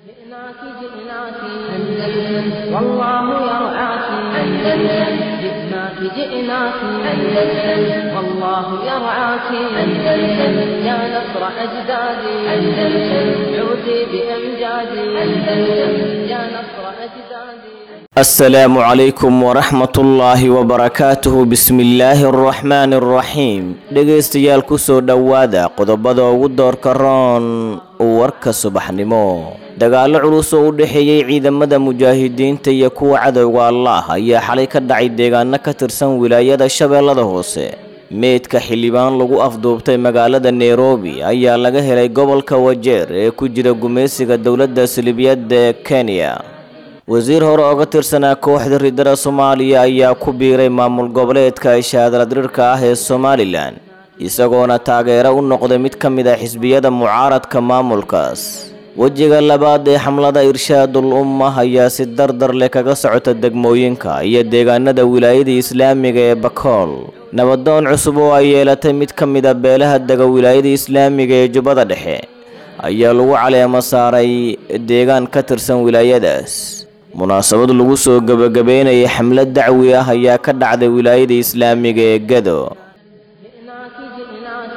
جئناك جئناك أندلس والله يرعاك أندلس جئناك جئناك أندلس والله يرعاك أندلس يا نصر أجدادي أندلس عودي بأمجادي أندلس يا نصر أجدادي السلام عليكم ورحمة الله وبركاته بسم الله الرحمن الرحيم dhegaystayaal kusoo dhowaada qodobada ugu doorka roon warka subaxnimo dagaallo culus oo u dhexeeyey ciidamada mujaahidiinta iyo kuwa cadowga allah ayaa xalay ka dhacay deegaano ka tirsan wilaayada shabeellada hoose meydka xildhibaan lagu afduubtay magaalada nairobi ayaa laga helay gobolka wajeer ee ku jira gumaysiga dowladda salibiyadda ee kenya wasiir hore oga tirsanaa kooxda ridada soomaaliya ayaa ku biiray maamul goboleedka ishaadaladirirka ah ee somalilan isagoona taageero u noqday mid ka mid a xisbiyada mucaaradka maamulkaas wejiga labaad ee xamlada irshaadul umma ayaa si dardar leh kaga socota degmooyinka iyo deegaanada wilaayada islaamiga ee bakool nabadoon cusub oo ay yeelatay mid ka mid a beelaha dega wilaayada islaamiga ee jubbada dhexe ayaa lagu caleemo saaray deegaan ka tirsan wilaayadaas munaasabad lagu soo gebagabeynayay xamlad dacwi ah ayaa ka dhacday wilaayada islaamiga ee gado جئناك جئناك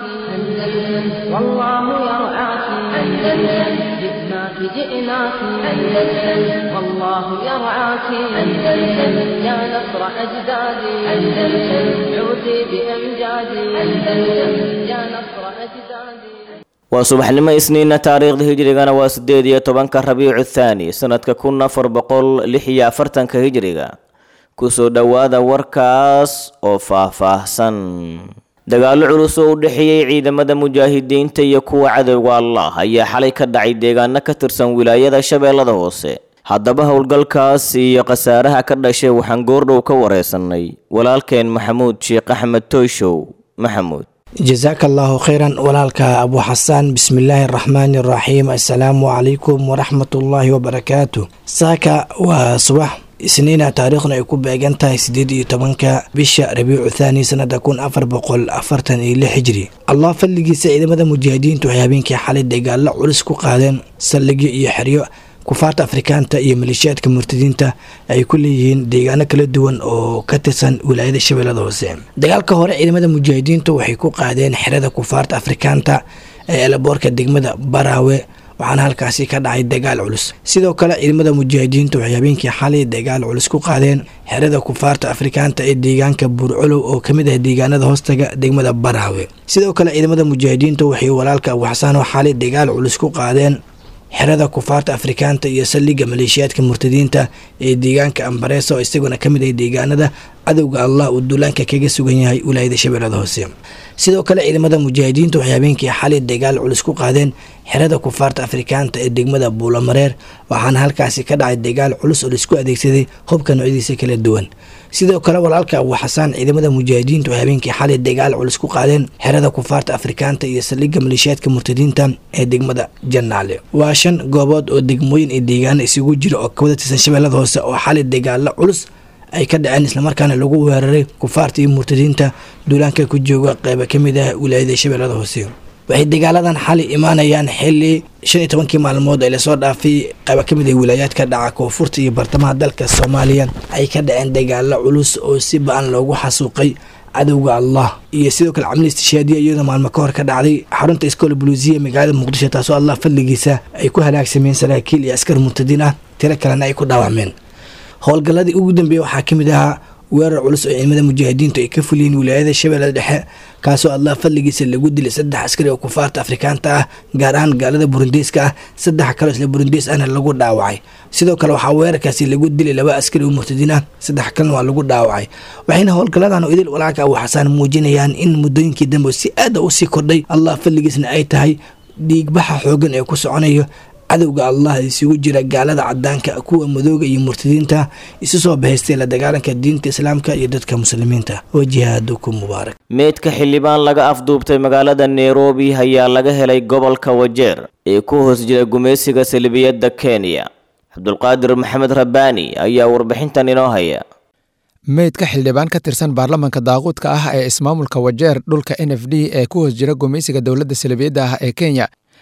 أندلس والله يرعاك أندلس جئناك جئناك أندلس والله يرعاك أندلس يا نصر أجدادي أندلس عودي بأمجادي أندلس يا نصر أجدادي waa subaxnimo isniina taariikhda hijrigana waa sideed iyo tobanka rabiicu thaani sanadka kun afar boqol lix iyo afartanka hijriga kusoo dhowaada warkaas oo faah-faahsan dagaallo culus oo u dhexeeyey ciidamada mujaahidiinta iyo kuwa cadowga allah ayaa xalay ka dhacay deegaano ka tirsan wilaayada shabeellada hoose haddaba howlgalkaas iyo khasaaraha ka dhashay waxaan goordhow ka wareysanay walaalkeen maxamuud sheekh axmed toyshow maxamuud jasaaka allaahu khayran walaalka abu xasaan bismillaahi araxmaani araxiim assalaamu calaykum waraxmatullaahi wabarakaatu saaka waa subax isniina taariikhna ay ku beegan tahay siddeed iyo tobanka bisha rabiicu thaani sanada kun afar boqol afartan iyo lix hijri allah fadligiisa ciidamada mujaahidiintu waxay habeenkii xalay dagaallo culus ku qaadeen saldhigyo iyo xeryo kufaarta afrikaanta iyo maleeshiyaadka murtadiinta ay ku leeyihiin deegaano kala duwan oo ka tirsan wilaayada shabeellada hoose dagaalka hore ciidamada mujaahidiintu waxay ku qaadeen xerada kufaarta afrikaanta ee elaboorka degmada baraawe waxaana halkaasi ka dhacay dagaal culus sidoo kale ciidamada mujaahidiintu waxay habeenkii xalay dagaal culus ku qaadeen xerada kufaarta afrikaanta ee deegaanka buurcolow oo kamid ah deegaanada hoostaga degmada baraawe sidoo kale ciidamada mujaahidiintu waxay walaalka abuxasaano xalay dagaal culus ku qaadeen xerada kufaarta afrikaanta iyo saldhigga maleeshiyaadka murtadiinta ee deegaanka ambareesa oo isaguna ka mid ah deegaanada cadowga allah uu duulaanka kaga sugan yahay wilaayada shabeellada hoose sidoo kale ciidamada mujaahidiintu waxay habeenkii xalay dagaal culus ku qaadeen xerada kufaarta afrikaanta ee degmada buulamareer waxaana halkaasi ka dhacay dagaal culus oo laisku adeegsaday hubka noocyadiisa kala duwan sidoo kale walaalka abu xasaan ciidamada mujaahidiintu waxay habeenkii xalay dagaal culus ku qaadeen xerada kufaarta afrikaanta iyo saldhigga maleeshiyaadka murtadiinta ee degmada janaale waa shan goobood oo degmooyin iyo deegaano isugu jira oo kawada tirsan shabeellada hoose oo xalay dagaalo culus ay ka dhaceen islamarkaana lagu weeraray kufaarta iyo murtadiinta duulaanka ku jooga qeyba ka mid ah wilaayada shabeellada hoose waxay dagaaladan xali imaanayaan xili shan iyo tobankii maalmood ee lasoo dhaafay qayba ka mid ah wilaayaadka dhaca koonfurta iyo bartamaha dalka soomaaliya ay ka dhaceen dagaalo culus oo si ba-an loogu xasuuqay cadowga allah iyo sidoo kale camli istishaadiya iyadoo maalmo ka hor ka dhacday xarunta iskoola buluusiya magaalada muqdisho taasoo allah fadligiisa ay ku halaagsameen saraakiil iyo askar murtadiin ah tiro kalena ay ku dhaawacmeen howlgalladii ugu dambeeyey waxaa ka mid ahaa weerar culus oo ciidamada mujaahidiintu ay ka fuliyeen wilaayada shabeellada dhexe kaasoo allah fadligiisa lagu dilay saddex askari oo kufaarta afrikaanta ah gaar ahaan gaalada burundiiska ah saddex kaloo isla burundiis ahna lagu dhaawacay sidoo kale waxaa weerarkaasi lagu dilay laba askari oo murtadiin ah saddex kalena waa lagu dhaawacay waxayna howlgalladan idil walaalka abu xasaan muujinayaan in muddooyinkii dambe si aada usii kordhay allah fadligiisna ay tahay dhiigbaxa xoogan ee ku soconayo cadowga allah isugu jira gaalada cadaanka kuwa madooga iyo murtadiinta isu soo bahaystay la dagaalanka diinta islaamka iyo dadka muslimiinta oo jihaadukum mubaarak meydka xildhibaan laga afduubtay magaalada nairobi ayaa laga helay gobolka wajeer ee ku hoos jira gumaysiga salbiyadda kenya cabdulqaadir maxamed rabbaani ayaa warbixintan inoo haya meydka xildhibaan ka tirsan baarlamanka daaquudka ah ee ismaamulka wajeer dhulka n f d ee ku hoos jira gumaysiga dowladda salbiyadda ah ee kenya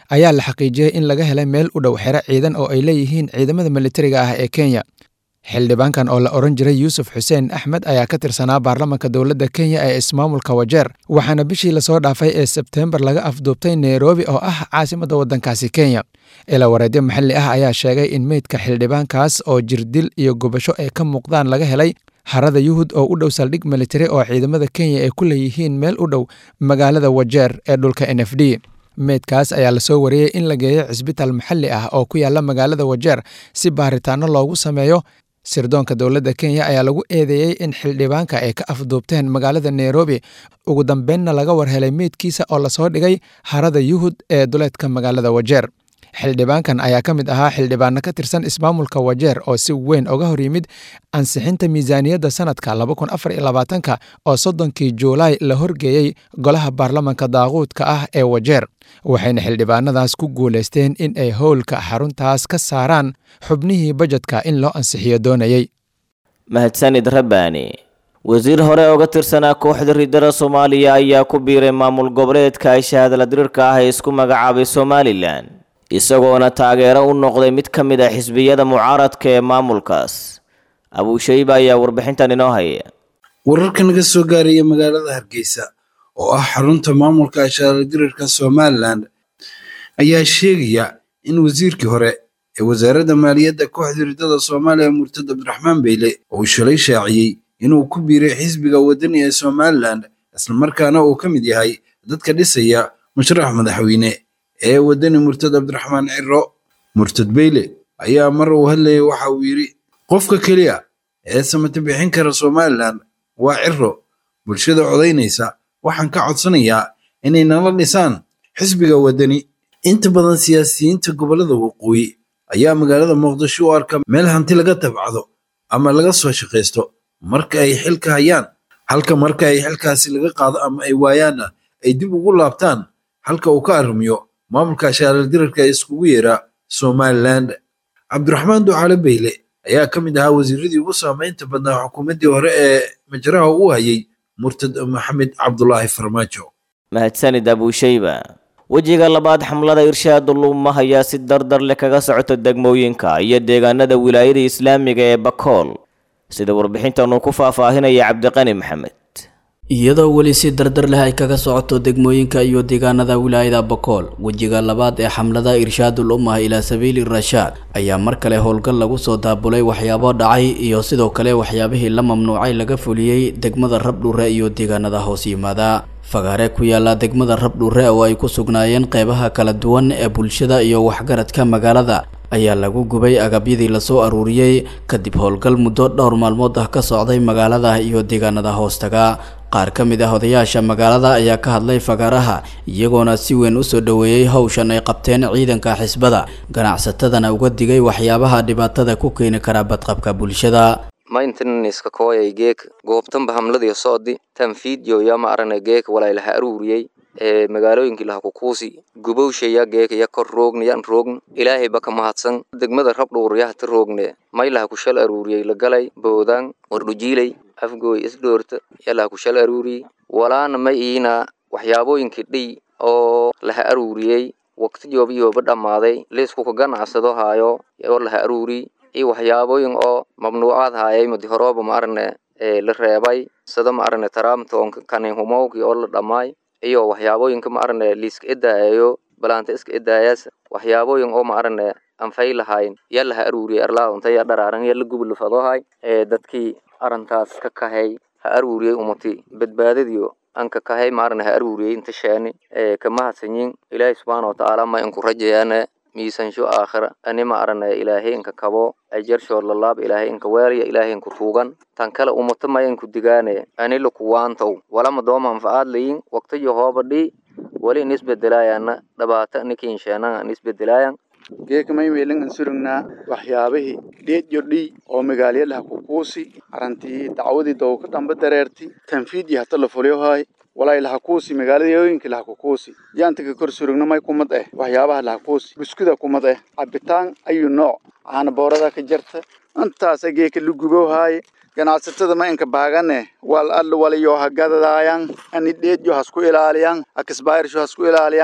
ayaa la xaqiijiyey in laga helay meel u dhow xero ciidan oo ay leeyihiin ciidamada militariga ah ee kenya xildhibaankan oo la odhan jiray yuusuf xuseen axmed ayaa ka tirsanaa baarlamanka dowladda kenya ee ismaamulka wajeer waxaana bishii lasoo dhaafay ee sebteembar laga afduubtay nairobi oo ah caasimadda waddankaasi kenya ila wareedyo maxalli ah ayaa sheegay in meydka xildhibaankaas oo jirdil iyo gubasho ay ka muuqdaan laga helay harada yuhud oo u dhow saldhig militari oo ciidamada kenya ay ku leeyihiin meel u dhow magaalada wajeer ee dhulka n f d meydkaas ayaa lasoo wariyey in la geeyo cisbitaal maxalli ah oo ku yaala magaalada wajeer si baaritaano loogu sameeyo sirdoonka dowladda kenya ayaa lagu eedeeyey in xildhibaanka ay ka afduubteen magaalada nairobi ugu dambeynna laga warhelay meydkiisa oo lasoo dhigay harada yuhud ee duleedka magaalada wajeer xildhibaankan ayaa ka mid ahaa xildhibaano ka tirsan ismaamulka wajeer oo si weyn oga hor yimid ansixinta miisaaniyadda sanadka ka oo soddonkii juulaay la horgeeyey golaha baarlamanka daaquudka ah ee wajeer waxayna xildhibaanadaas ku guulaysteen in ay howlka xaruntaas ka saaraan xubnihii bajedka in loo ansixiyo doonayey mahadsanid rabbaani wasiir hore oga tirsanaa kooxda riddada soomaaliya ayaa ku biiray maamul goboleedka ay shahaadala diriirka ah ee isku magacaabay somalilan isagoona taageero u noqday mid ka mid ah xisbiyada mucaaradka ee maamulkaas abuushayba ayaa warbixintan inoo haya wararka naga soo gaaraya magaalada hargeysa oo ah xarunta maamulka ashaara dirirka somalilan ayaa sheegaya in wasiirkii hore ee wasaaradda maaliyadda kooxda riddada soomaaliya murtad abdiraxmaan beyle uu shalay shaaciyey inuu ku biiray xisbiga wadani ee somalilan islamarkaana uu ka mid yahay dadka dhisaya musharax madaxweyne ee wadani murtad abdiraxmaan ciro murtad beyle ayaa mar uu hadlayay waxa uu yidhi qofka keliya ee samata bixin kara somalilan waa ciro bulshada codaynaysa waxaan ka codsanayaa inay nala dhisaan xisbiga wadani inta badan siyaasiyiinta gobollada waqooyi ayaa magaalada muqdisho u arka meel hanti laga tabcado ama laga soo shaqaysto marka ay xilka hayaan halka marka ay xilkaasi laga qaado ama ay waayaanna ay dib ugu laabtaan halka uu ka arrimiyo maamulka ashaalaldirarka ee iskugu yeera somalilan cabdiraxmaan ducaale beyle ayaa ka mid ahaa wasiiradii ugu saamaynta badnaa xukuumaddii hore ee majraha uu hayay murtad maxamed cabdulaahi farmaajo mahadsanid abuushayba wejiga labaad xamlada irshaadu luuma ayaa si dardar leh kaga socota degmooyinka iyo deegaanada wilaayada islaamiga ee bakool sida warbixintan uu ku faahfaahinaya cabdiqani maxamed iyadoo weli si dardar leh ay kaga socoto degmooyinka iyo deegaanada wilaayada bakool wejiga labaad ee xamlada irshaadul ummah ilaa sabiili rashaad ayaa mar kale howlgal lagu soo daabulay waxyaabo dhacay iyo sidoo kale waxyaabihii la mamnuucay laga fuliyey degmada rabdhuure iyo deegaanada hoos yimaada fagaare ku yaala degmada rabdhuure oo ay ku sugnaayeen qeybaha kala duwan ee bulshada iyo waxgaradka magaalada ayaa lagu gubay agabyadii lasoo aruuriyey kadib howlgal muddo dhowr maalmood ah ka socday magaalada iyo deegaanada hoostaga qaar ka mid ah odayaasha magaalada ayaa ka hadlay fagaaraha iyagoona si weyn usoo dhoweeyey howshan ay qabteen ciidanka xisbada ganacsatadana uga digay waxyaabaha dhibaatada ku keeni kara badqabka bulshada maintenanska kooyay geek goobtanba hamladii socdi tanfiidyo yaa ma arane geek walaylaha aruuriyey ee magaalooyinkii laha kukuusi gubowshaya geek ya kor roogna yan roogn ilaahay baka mahadsan degmada rabdhuur yahta roogne maylaha kushal aruuriyey lagalay boodaan wardhujiilay afgooy isdhoorta yalaha kushal aruuriyey walaana ma iina waxyaabooyinkii dhiy oo laha aruuriyey waqti jooba yooba dhammaaday liiskuka ganacsado haayo oo laha aruuriy iyo waxyaabooyin oo mamnuucaad haayay madi horooba ma arane la reebay sida ma arane taraamtoonka kaninhumowkii oo la dhammaay iyo waxyaabooyinka ma arane liiska idaayayo balaanta iska idaayaas waxyaabooyin oo ma arane anfay lahayn yaa laha aruuriyay arlaadonta yaa dharaaran yaa la gubilafadohay ee dadkii arintaas ka kahay ha aruuriyey umati badbaadadiyo anka kahay ma arane ha aruuriyey inta sheeni ee kamahadsanyin ilaahay subxaana watacaala ma inku rajayaane miisansho aakhira ani ma arane ilaahay inka kabo ajarshood lalaab ilaahay inka weelya ilaahay inku tuugan tan kale umata ma inku digaane ani lakuwaantow walama dooma anfacaad layin waqtiyo hoobadhi wali in isbedelaayaana dhabaata nikiinsheenanga in isbedelaayan geeka maymeelan an surugnaa waxyaabihii dheedyo dhii oo magaalyalaha kukuusi arantii dacwadii dowka dhamba dareerti tanfiidyi hata la fulyohay walay lahakuusi magaaladooyinka lahakukuusi yaantaka kor surugna may kumad eh waxyaabaha lahakuusi buskuda kumad eh cabitaan ayu nooc caana boorada ka jarta intaasa geeka la gubowhaaye ganacsatada ma inka baagane wal alla walayo hagadadaayan ani dheedyo hasku ilaaliyan akisbaayirsho hasku ilaaliyan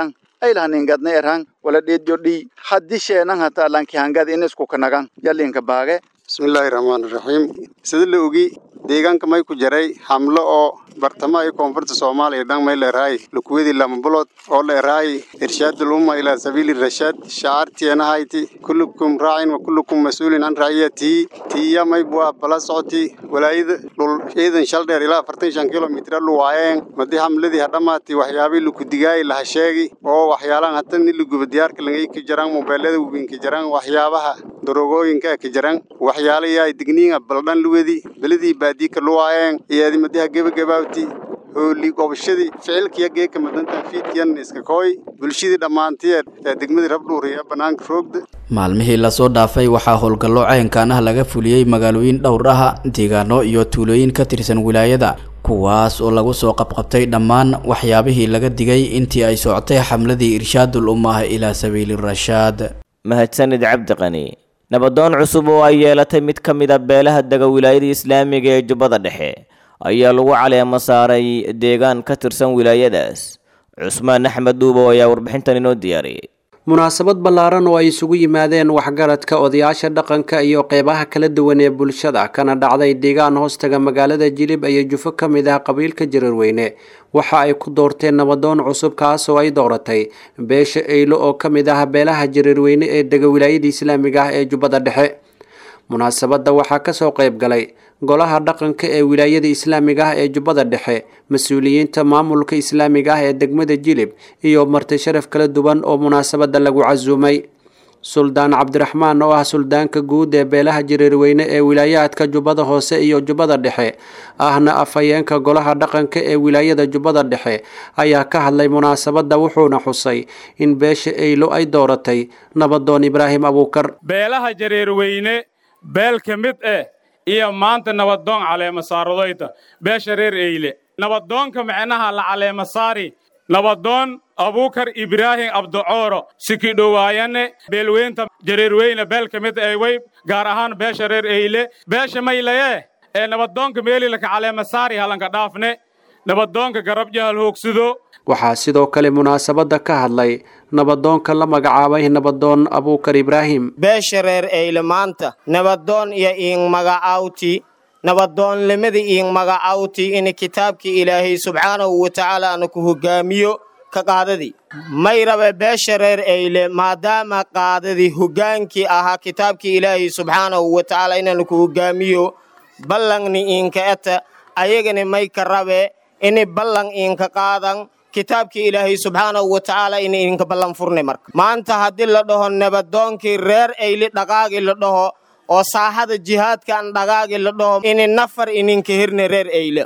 aylahaningadna erhan wala dheedyo dhii haddi sheenan hataa lanki hangad in isku kanagan yalinka baage bismillaahi raxmaani raxiim sida la ogi deegaanka may ku jaray hamlo oo bartamaha iyo koonfurta soomaaliya dhan may leerahay lukuwadii lama bulood oo leerahay irshaadul umma ilaa sabiili rashaad shacaartienahayti kullukum raacin wa kullukum mas-uulin an raaciyatihi tiya may buah bala socoti walaayada dhul ciidan shal dheer ilaa afartan shan kilomitr lu waayeen madi hamladii hadhamaati waxyaabay lukudigaay laha sheegi oo waxyaalaan hata ni luguba diyaarka langay ka jaraan mobeelada weyn ka jaraan waxyaabaha darogooyinka ka jaraan waxyaala yaay digniinga baldhan luwedi beladii baadiika luwaayeen iyaadi madiha gebagabaawti hooli gobashadii ficilkiya geeka madanta fiidkiyan iska kooy bulshadii dhammaantiyeed ee degmadii rabdhuuriya bannaanka roogda maalmihii lasoo dhaafay waxaa howlgallo caynkaan ah laga fuliyey magaalooyin dhowr ah deegaano iyo tuulooyin ka tirsan wilaayada kuwaas oo lagu soo qabqabtay dhammaan waxyaabihii laga digay intii ay socotay xamladii irshaadul ummah ilaa sabiili rashaad mahadsanid cabdiqani nabadoon cusub oo ay yeelatay mid ka mid a beelaha dega wilaayada islaamiga ee jubbada dhexe ayaa lagu caleemo saaray deegaan ka tirsan wilaayadaas cusmaan axmed duubow ayaa warbixintan inoo diyaariyey munaasabad ballaaran oo ay isugu yimaadeen waxgaradka odayaasha dhaqanka iyo qeybaha kala duwan ee bulshada kana dhacday deegaan hoostaga magaalada jilib iyo jufo ka mid ah qabiilka jararweyne waxa ay ku doorteen nabadoon cusub kaas oo ay dooratay beesha eylo oo ka mid ah beelaha jararweyne ee dega wilaayada islaamiga ah ee jubbada dhexe munaasabadda waxaa kasoo qayb galay golaha dhaqanka ee wilaayada islaamiga ah ee jubbada dhexe mas-uuliyiinta maamulka islaamiga ah ee degmada jilib iyo marti sharaf kala duwan oo munaasabadda lagu casuumay suldaan cabdiraxmaan oo ah suldaanka guud ee beelaha jareerweyne ee wilaayaadka jubbada hoose iyo jubbada dhexe ahna afhayeenka golaha dhaqanka ee wilaayada jubbada dhexe ayaa ka hadlay munaasabadda wuxuuna xusay in beesha eylo ay dooratay nabadoon ibraahim abuukar beelaha jareerweyne beel ka mid eh iyo maanta nabadoon caleema saaradayda beesha reer eyle nabadoonka micnaha la caleema saari nabadoon abuukar ibraahim abducooro sikidhowaayane beelweynta jareerweyne beel ka mid eh way gaar ahaan beesha reer eyle beesha maylaye ee nabadoonka meelilaka caleema saari halanka dhaafne nabadoonka garabjahal hoogsido waxaa sidoo kale munaasabadda ka hadlay nabadoonka la magacaabay nabadoon abuukar ibraahim beesha reer eyle maanta nabadoon iyo iing magacawti nabadoonlimada iing magacawti in kitaabkii ilaahay subxaanahu wa tacaala ana ku hogaamiyo ka qaadadii may rabe beesha reer eyle maadaama qaadadii hogaankii ahaa kitaabkii ilaahay subxaanahu wa tacaala inaan ku hogaamiyo ballangni iinka eta ayagani may ka rabe ini ballan iinka qaadan kitaabkii ilaahay subxaanahu wa tacaala in idinka ballan furne marka maanta haddii la dhaho nabadoonkii reer eyli dhaqaagi la dhaho oo saaxada jihaadkaan dhaqaagi la dhaho ini nafar ininka hirne reer eyle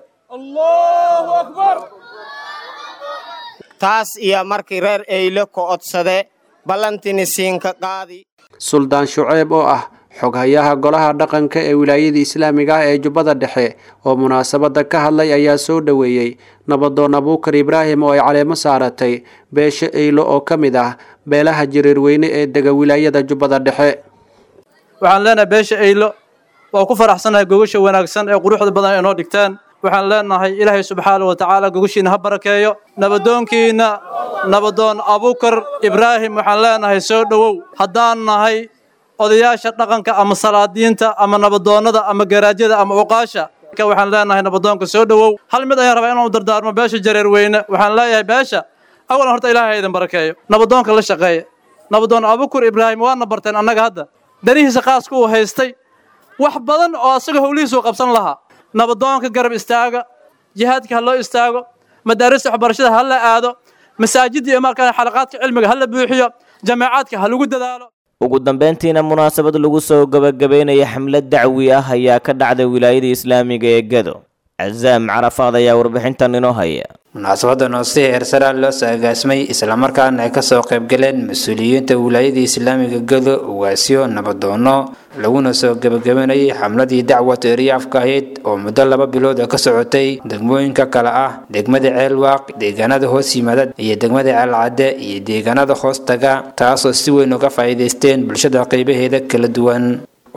taas iyo markii reer eyle ka odsade ballantini siinka qaadi suldaan shuceeb oo ah xoghayaha golaha dhaqanka ee wilaayada islaamiga ah ee jubbada dhexe oo munaasabadda ka hadlay ayaa soo dhoweeyey nabadoon abuukar ibraahim oo ay caleemo saaratay beesha eylo oo ka mid ah beelaha jareerweyne ee dega wilaayada jubbada dhexe waxaan leenahay beesha eylo waa ku faraxsanahay gogasha wanaagsan ee quruxda badan ay noo dhigteen waxaan leenahay ilaahay subxaana wa tacaala gogashiina ha barakeeyo nabadoonkiina nabadoon abuukar ibraahim waxaan leenahay soo dhowow haddaan nahay odayaasha dhaqanka ama salaadiinta ama nabadoonnada ama garaajyada ama uqaasha waxaan leenahay nabadoonka soo dhowow hal mid ayaan rabaa inuu dardaarmo beesha jareerweyne waxaan leeyahay beesha awalan horta ilaahay idin barakeeyo nabadoonka la shaqeeya nabadoon abukur ibraahim waana barteen annaga hadda danihiisa khaaska uu haystay wax badan oo asaga howlihiisuu qabsan lahaa nabadoonka garab istaaga jihaadka ha loo istaago madaarista waxbarashada ha la aado masaajidda iyo markaa xalaqaadka cilmiga ha la buuxiyo jameecaadka ha lagu dadaalo ugu dambeyntiina munaasabad lagu soo gabagabeynaya xamlad dacwi ah ayaa ka dhacday wilaayada islaamiga ee gado cazaam carafaad ayaa warbixintan inoo haya munaasabadan oo si heersaraa loo soo agaasmay islamarkaana ay kasoo qaybgaleen mas-uuliyiinta wilaayada islaamiga gado ugaasyo nabadoono laguna soo gebagabanayay xamladii dacwat eriyaafka ahayd oo muddo laba bilood oo ka socotay degmooyinka kale ah degmada ceelwaaq deegaanada hoos yimaada iyo degmada ceelcadde iyo deegaanada hoos taga taasoo si weyn uga faa'iidaysteen bulshada qaybaheeda kala duwan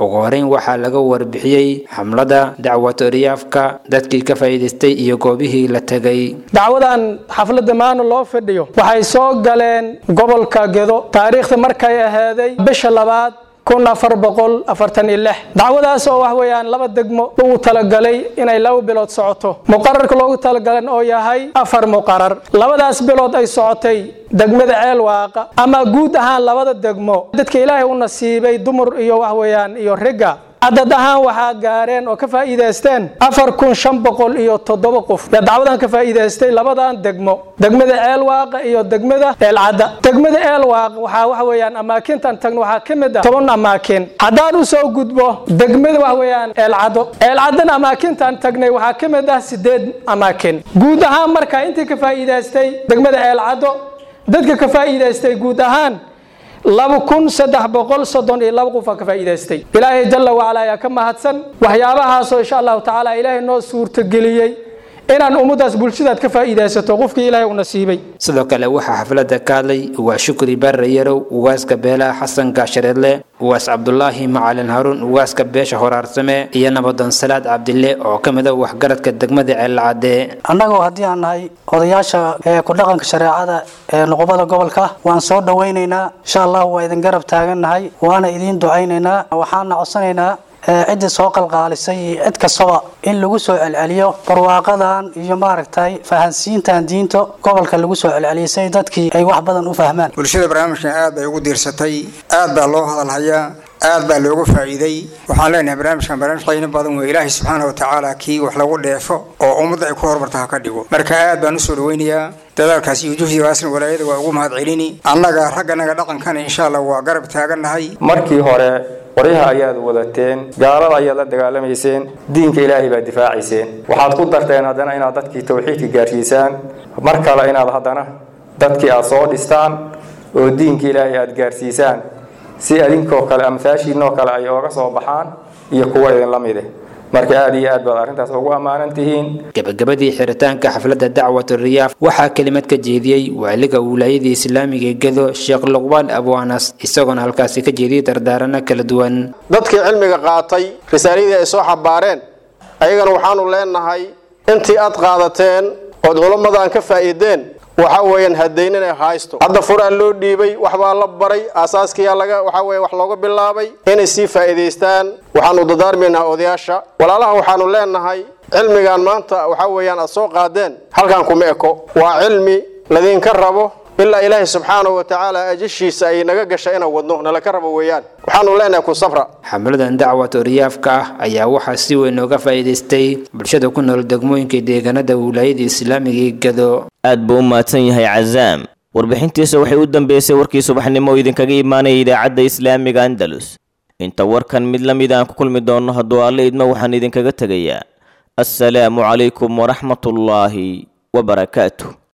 ugu horeyn waxaa laga warbixiyey xamlada dacwatu riyaafka dadkii ka faa'iidaystay iyo goobihii la tegay dacwadan xafladda maana loo fadhiyo waxay soo galeen gobolka gedo taariikhda markay ahaaday bisha labaad kun afar boqol afartan iyo lix dacwadaas oo wax weeyaan laba degmo ugu talagalay inay laba bilood socoto muqararka loogu talagalan oo yahay afar muqarar labadaas bilood ay socotay degmada ceel waaqa ama guud ahaan labada degmo dadka ilaahay u nasiibay dumar iyo wax weeyaan iyo riga cadad ahaan waxaa gaareen oo ka faa'iidaysteen afar kun shan boqol iyo toddoba qof yaa dacwadan ka faa'iidaystay labadan degmo degmada ceelwaaqa iyo degmada eelcadda degmada ceelwaaq waxaa waxa weeyaan amaakintan tagno waxaa ka mid ah toban amaakin haddaan u soo gudbo degmada wax weeyaan eelcaddo eelcaddana amaakintan tagnay waxaa ka mid ah sideed amaakin guud ahaan marka intii ka faa'iidaystay degmada eelcaddo dadka ka faa'iidaystay guud ahaan laba kun saddex boqol soddon iyo laba qof aa ka faa'iidaystay ilaahay jalla wacala ayaa ka mahadsan waxyaabahaasoo insha allahu tacaala ilaahay noo suurtageliyey inaan ummaddaas bulshadaad ka faa'iidaysato qofkii ilaahay u nasiibay sidoo kale waxaa xafladda ka hadlay waa shukri barre yarow ugaaska beelaha xasan gaashareedle ugaas cabdulaahi macalin haruun ugaaska beesha horaarsame iyo nabadoon salaad cabdille oo ka mid a waxgaradka degmada ceellacadee annagoo haddii aan nahay odayaasha ee ku dhaqanka shareecada ee nuqubada gobolka waan soo dhowaynaynaa insha allah waa idin garab taagannahay waana idiin ducaynaynaa waxaana codsanaynaa ciddii soo qalqaalisay iyo cid kastaba in lagu soo celceliyo barwaaqadan iyo maaragtay fahansiintan diinta gobolka lagu soo celceliyay si dadkii ay wax badan u fahmaan bulshada barnaamijkan aad bay ugu diirsatay aad baa loo hadalhayaa aad baa looga faa'iiday waxaan leenahay barnaamijkan barnaamij qiimo badan wey ilaahay subxaana wa tacaala kii wax lagu dheefo oo ummadda ay ku horumarta ha ka dhigo marka aad baan usoo dhaweynayaa dadaalkaas iyo juhdigaasna walaayada waa ugu mahad celini annaga ragganaga dhaqankana insha allah waa garab taagannahay markii hore qoryaha ayaad wadateen gaalada ayaad la dagaalamayseen diinka ilaahay baad difaacayseen waxaad ku darteen haddana inaad dadkii tawxiidka gaarsiisaan mar kale inaad haddana dadkii aad soo dhistaan oo diinka ilaahay aad gaarsiisaan si adinkoo kale amhaashiinoo kale ay ooga soo baxaan iyo kuwa idinla mide marka aad iyo aad baad arrintaas ugu ammaanan tihiin gabagabadii xiritaanka xafladda dacwatu riyaaf waxaa kelimad ka jeediyey waaliga wilaayadii islaamiga ee gedo sheekh luqbaan abwaanas isagoona halkaasi ka jeediyey dardaarano kala duwan dadkii cilmiga qaatay risaaladii ay soo xabaareen ayagana waxaanu leenahay intii aad qaadateen ood culammadan ka faa'iideen waxa weeyaan hadayn inay haysto hadda furaa loo dhiibay waxbaa la baray aasaaskiyaa laga waxa weeye wax looga bilaabay inay sii faa'iidaystaan waxaanu dadaarmaynaa odayaasha walaalaha waxaanu leenahay cilmigan maanta waxa weeyaan aad soo qaadeen halkan kuma eko waa cilmi ladinka rabo ilaa ilaahay subxaanahu wa tacaala ajashiisa ay naga gasha inaan wadno nalaka rabo weeyaan waxaanu leenahay ku safra xamladan dacwatu riyaafka ah ayaa waxaa si weyn ooga faa'iidaystay bulshada ku nool degmooyinka deegaanada wilaayada islaamiga ee gado aad buu u mahadsan yahay cazaam warbixintiisa waxay u dambeysay warkii subaxnimo oo idinkaga imaanaya idaacadda islaamiga andalus inta warkan mid la mid aan ku kulmi doonno hadduu alle idmo waxaan idinkaga tegayaa assalaamu calaykum waraxmatullaahi wabarakaatu